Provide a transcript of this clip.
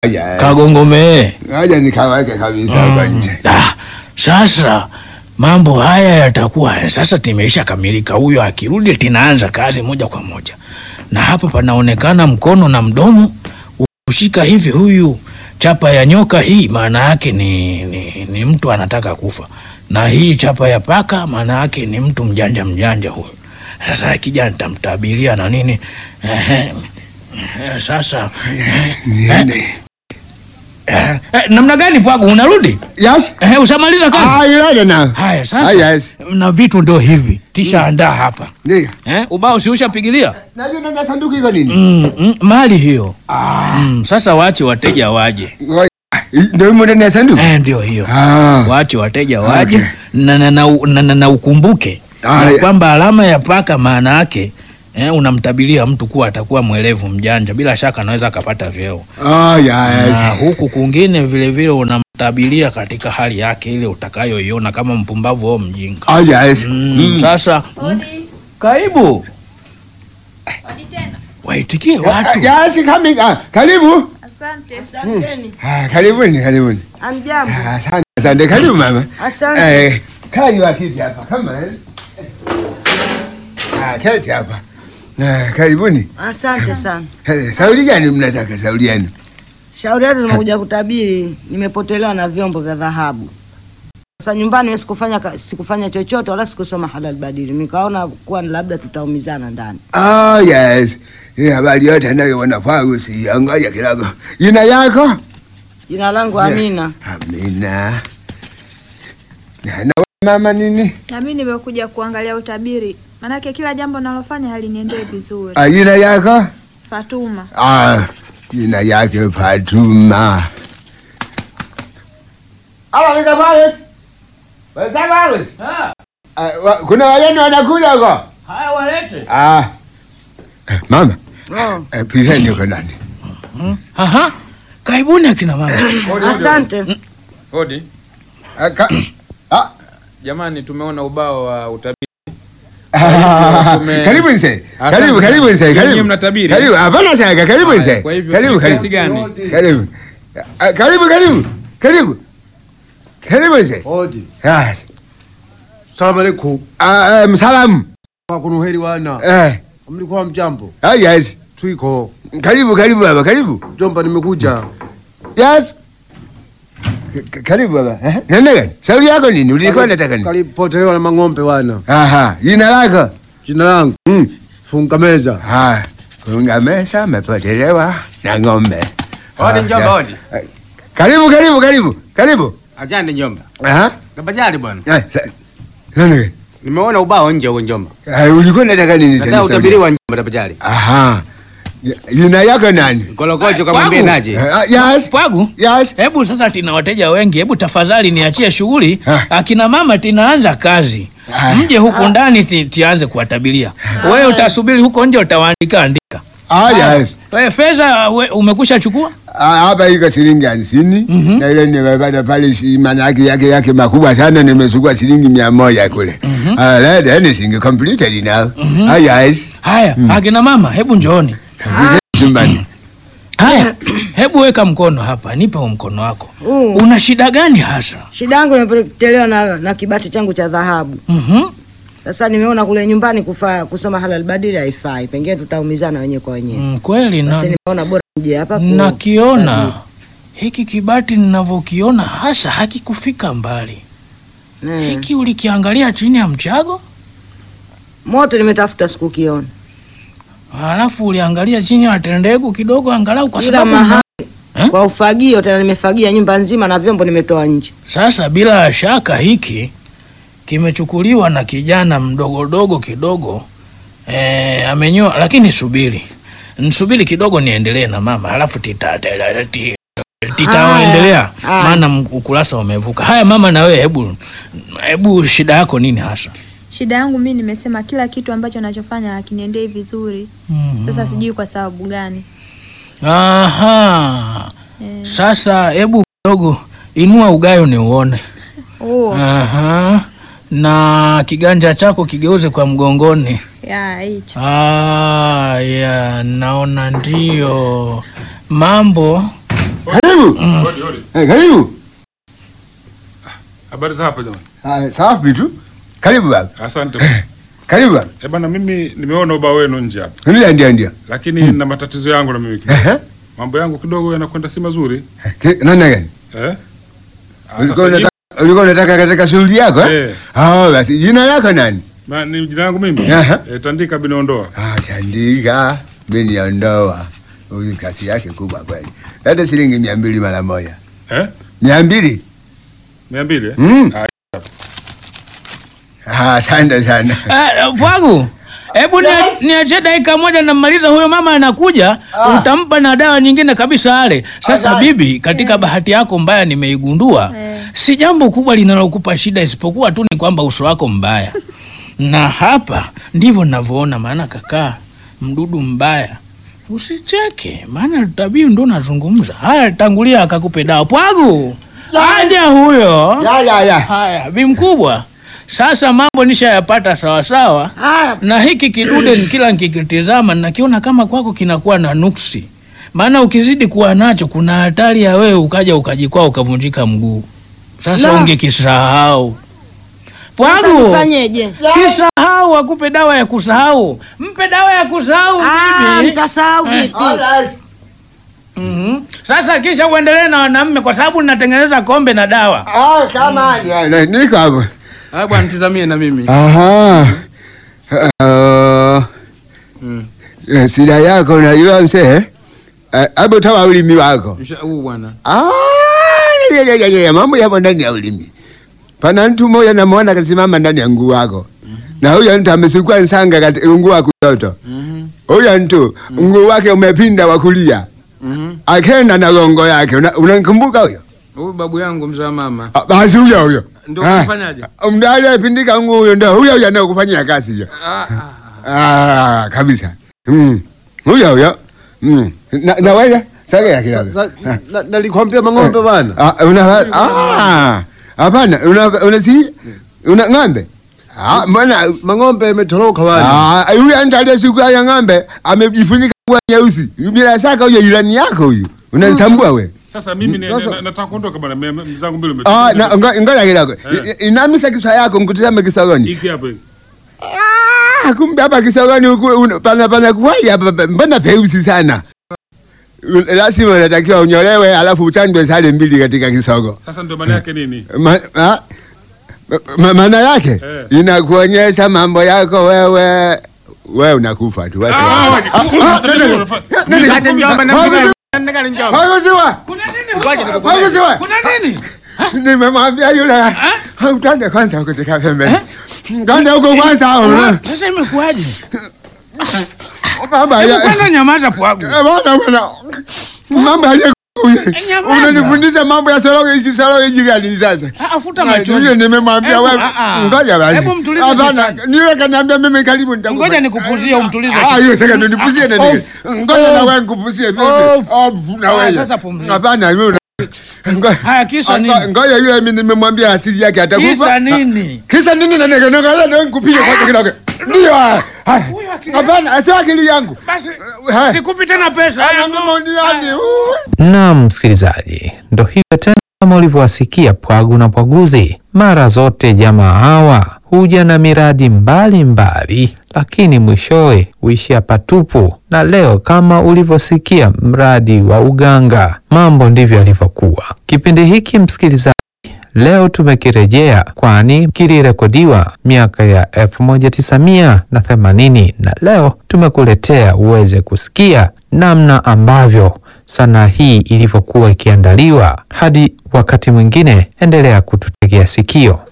Haya, Kagongomee. Ngoja nikaweke kabisa hapa nje. Ah, sasa mambo haya yatakuwa sasa timeisha kamilika. Huyo akirudi tinaanza kazi moja kwa moja, na hapa panaonekana mkono na mdomo ushika hivi. Huyu chapa ya nyoka hii maana yake ni, ni, ni mtu anataka kufa, na hii chapa ya paka maana yake ni mtu mjanja mjanja huyu. Sasa akija nitamtabiria na nini. Ehe, ehe, sasa Niende. eh, eh, namna gani Pwagu, unarudi? Yes? Eh, ushamaliza kazi? Ah, ilale na. Haya Ah, sasa, yes. na vitu ndo hivi tisha andaa hapa Ndio. eh, ubao si ushapigilia Najua nenda sanduku iko nini? mm, mm, mali hiyo mm, sasa waache wateja waje Ngoja. Ndio imo ndani ya sanduku? eh, ndio hiyo Ah. waache wateja waje Okay. na, na, na, na, na, na ukumbuke Ah, na ya. kwamba alama ya paka maana yake eh, unamtabiria mtu kuwa atakuwa mwelevu mjanja, bila shaka anaweza akapata vyeo Ah, yes. na huku kwingine vilevile unamtabiria katika hali yake ile utakayoiona kama mpumbavu au mjinga Ah, yes. Mm, Mm. Sasa mm, karibu waitikie watu. Ah, Yes, coming. Ah, karibu. Asante. Ah, karibuni, karibuni. Amjambo. Ah, Asante, asante. Karibu mama. Asante. Eh, kaa juu ya kiti hapa kama eh. Ah, keti hapa. Na karibuni. Asante sana. Eh, Sauli gani mnataka sauli yenu? Shauri yetu nimekuja kutabiri, nimepotelewa na vyombo vya dhahabu. Sasa nyumbani mimi sikufanya ka- sikufanya chochote wala sikusoma halal badili. Nikaona kuwa labda tutaumizana ndani. Ah, yes. Hii habari yote anayoona kwangu si angaja kidogo. Jina yako? Jina langu Yeah. Amina. Amina. Na na wewe mama nini? Na mimi nimekuja kuangalia utabiri, manake kila jambo nalofanya haliniendee vizuri. Ah, jina yako? Fatuma, Ah, jina yake Fatuma. Ala, Mr. Wallace. Mr. Wallace. Ah, wa- kuna wageni wanakuja huko? Haya walete. Ah. Eh, Mama, Oh. eh, piseni huko ndani. Aha. Karibuni akina mama. Asante. Hodi Ah, ka- ah, jamani, tumeona ubao wa utabiri. ah, tume- Karibu mzee. Asante Karibu, sana. karibu mzee. Nyinyi Karibu. mnatabiri? Karibu. Hapana shaka. Karibu Haya, mzee. Kwa hivyo Karibu, si karibu. kiasi gani? Karibu. Ah, Karibu, karibu. Karibu. Karibu mzee. Hodi. Yes. Salamu alaikum. Ah, eh, msalamu. Wakunu heri wana. Eh. Mlikuwa mjambo. Ah, yes. Twiko. Karibu, karibu baba, karibu. Jomba nimekuja. Yes. K- Karibu baba. Eh? Nenda gani? Shauri yako nini? Ulikuwa unataka nini? Kalipotelewa na mang'ombe wana. Aha, jina lako? Jina langu Mm. funga meza. Ah, kunga mesa amepotelewa na ng'ombe. Hodi Ah, njomba, ya. hodi. Eh, Karibu, karibu, karibu. Karibu. Ajande njomba. Aha. Kabajali bwana. Eh, sa- nenda gani? Nimeona ubao nje huko njomba. Eh, ulikuwa unataka nini Nataka tena? Sauli? utabiriwa njomba tabajali. Aha. Y- Jina yako nani? Kolokocho Kwangu. kamwambie naje. Eh, ah, Yes. Pwagu, Yes. hebu sasa tina wateja wengi, hebu tafadhali niachie shughuli. Ha. Akina mama tinaanza kazi, Ha. mje huku ndani ti, tianze kuwatabiria. Wewe utasubiri huko nje, utawaandika andika. Ah, yes. Wewe fedha we- umekusha chukua? Ah, hapa iko shilingi hamsini Mhm. na ile nimepata pale shi- maana yake yake yake makubwa sana, nimechukua shilingi mia moja kule. Ah, let anything completed now. Ah, yes. Haya, akina mama, hebu njooni. Chumbani. Haya, hebu weka mkono hapa, nipe huu mkono wako. Uh. Una shida gani hasa? Shida yangu nimepotelewa na, na kibati changu cha dhahabu. Mhm. Sasa nimeona kule nyumbani kufa, kusoma halal badili haifai. Pengine tutaumizana wenyewe kwa wenyewe. Mm, kweli na Basi nimeona bora nje hapa ku- nakiona hiki kibati ninavyokiona hasa hakikufika mbali. Eh. Hiki ulikiangalia chini ya mchago, Moto nimetafuta sikukiona. halafu uliangalia chini ya tendegu kidogo, angalau kwa Kila sababu mahali Eh? kwa ufagio tena nimefagia nyumba nzima na vyombo nimetoa nje. Sasa bila shaka hiki kimechukuliwa na kijana mdogodogo kidogo e, amenyoa. Lakini subiri nsubiri kidogo niendelee na mama, halafu tita- tita- ti- titaendelea, Haya. maana m- ukurasa umevuka. Haya mama, na wewe hebu hebu, shida yako nini hasa? shida yangu mimi nimesema kila kitu ambacho nachofanya hakiniendei vizuri. Sasa sijui kwa sababu gani. Aha, Eh, sasa hebu kidogo inua ugayo ni uone. oh, Aha, na kiganja chako kigeuze kwa mgongoni. ya hicho. Ah, ya naona ndio mambo karibu. Hodi, hodi. Eh, karibu. Habari za hapa jamani? Ah, safi tu. Karibu baba. Asante. Karibu baba. Eh bana, mimi nimeona ubao wenu nje hapa, Ndio ndio ndio. lakini na matatizo yangu na mimi kidogo. Ehe. Mambo yangu kidogo yanakwenda si mazuri Ki- Nani gani? eh? Ah, Ulikuwa sasa unataka ulikuwa unataka katika shughuli yako eh? Eh. Ah, basi jina lako nani? Ma, ni jina langu mimi Ehe. eh, Tandika Binondoa. Ah, Tandika. Mimi niondoa. Huyu kasi yake kubwa kweli. Hata shilingi mia mbili mara moja. Eh? Mia mbili? mia mbili eh? Mm. Ah, Ah, asante sana. Eh, Pwagu, hebu nia- niachie dakika moja namaliza, huyo mama anakuja, utampa na dawa nyingine kabisa ale. Sasa bibi, katika bahati yako mbaya nimeigundua, Eh. si jambo kubwa linalokupa shida, isipokuwa tu ni kwamba uso wako mbaya, na hapa ndivyo ninavyoona. Maana kakaa mdudu mbaya Usicheke, maana tabii ndo nazungumza. Haya, tangulia akakupe dawa. Pwagu, aja huyo. Ya ya ya. Haya, bi mkubwa, sasa mambo nishayapata sawasawa, Haya, na hiki kidude ni kila nikikitizama nakiona kama kwako kinakuwa na nuksi, maana ukizidi kuwa nacho kuna hatari ya wewe ukaja ukajikwaa ukavunjika mguu. Sasa La. ungekisahau sasa Pwagu, nifanyeje? kisahau, akupe dawa ya kusahau. Mpe dawa ya kusahau Ah, bibi. nitasahau vipi? Mhm. Sasa kisha uendelee na wanaume, kwa sababu ninatengeneza kombe na dawa. Ah, kama ya, na- niko hapo. Ah bwana, tizamie na mimi. Aha. Uh, Mm. eh, shida yako unajua mzee? Eh, Hebu toa ulimi wako. Msha- Huu bwana. Ah, ya, ya, ya, ya, mambo yapo ndani ya ulimi. Pana mtu mmoja namwona kasimama ndani ya nguu wako, na huyo mtu amesukua nsanga katika nguu wa kushoto. Mhm. Huyo mtu nguu wake umepinda wa kulia, Mhm. akenda na gongo yake. Una- Unamkumbuka huyo? Huyu babu yangu mzee wa mama. Ah, Basi huyo huyo Ndio Ah, kufanyaje? mda aliyepindika nguu huyo, ndio huyo huyo anayekufanyia kazi hiyo. Ah, ah. Ah, kabisa. Mm. Huyo huyo. Mm. Na, na wewe sasa kidogo. Sa- na- Nalikwambia mang'ombe bwana. Ah, una ah. Hapana, una una si una ng'ombe. Ah, mbona Mang'ombe imetoroka bwana. ah, yule mtu aliyesukua ya ng'ombe amejifunika kwa nyeusi. Bila shaka huyo jirani yako huyo. Unanitambua wewe? Sasa mimi ni- Sasa- na- nataka kuondoka bwana, mia- mia- mzangu mbili Ah, umetoka. na ngo- ngoja kidogo. Eh. I- Inamisa kichwa yako mkutazame kisogoni. Hiki hapa hiki. Ah, kumbe hapa kisogoni huku una- pana pana kuwai hapa pa- mbona peusi sana. Un- Lazima unatakiwa unyolewe alafu uchanjwe sale mbili katika kisogo. Sasa ndio maana yake nini? Ma, ma, ma, maana yake Eh. inakuonyesha mambo yako wewe wewe unakufa tu. Wacha. Nikate njomba na mpika- nikate njomba. Hakusiwa. Kuna nini? Ngoja nikukwambie. Hakusiwa. Kuna nini? Nimemwambia yule utande kwanza huko katika pembeni. Nganda huko kwanza. una- Sasa imekuwaje? Baba Hebu ya. kwanza nyamaza Pwagu. Eh, Bwana bwana. Mambo aliye Nyamaza. Unanifundisha mambo ya soroge hizi soroge hizi gani sasa? Ah, Futa Hiyo machozi. nimemwambia Hebu, wewe. ah, ah. Ngoja basi. Hebu mtulize Hapana, shetani. niwe kaniambia mimi karibu nitakupa. Ngoja nikupuzie umtulize Ah, shetani. hiyo sasa ndio nipuzie na nini? Ngoja na wewe nikupuzie mimi. Oh. Oh, na Ah, wewe. sasa pumzika. Hapana, mimi una- Ngoja. Haya, kisa Ah, nini? Ngoja yule mimi nimemwambia asili yake atakufa. Kisa nini? Kisa nini na nini? Ngoja ndio nikupige kwanza kidogo. Ndio. haya. Haya. Huyo akili Hapana, sio akili yangu. Basi Haya. sikupi tena pesa. Ana Haya, mama uniani. Naam, msikilizaji, ndo hivyo tena, kama ulivyowasikia Pwagu na Pwaguzi. Mara zote jamaa hawa huja na miradi mbalimbali mbali, lakini mwishowe huishia patupu. Na leo kama ulivyosikia mradi wa uganga, mambo ndivyo yalivyokuwa. Kipindi hiki msikilizaji leo tumekirejea kwani kilirekodiwa miaka ya 1980 na leo tumekuletea uweze kusikia namna ambavyo sanaa hii ilivyokuwa ikiandaliwa. Hadi wakati mwingine, endelea kututegea sikio.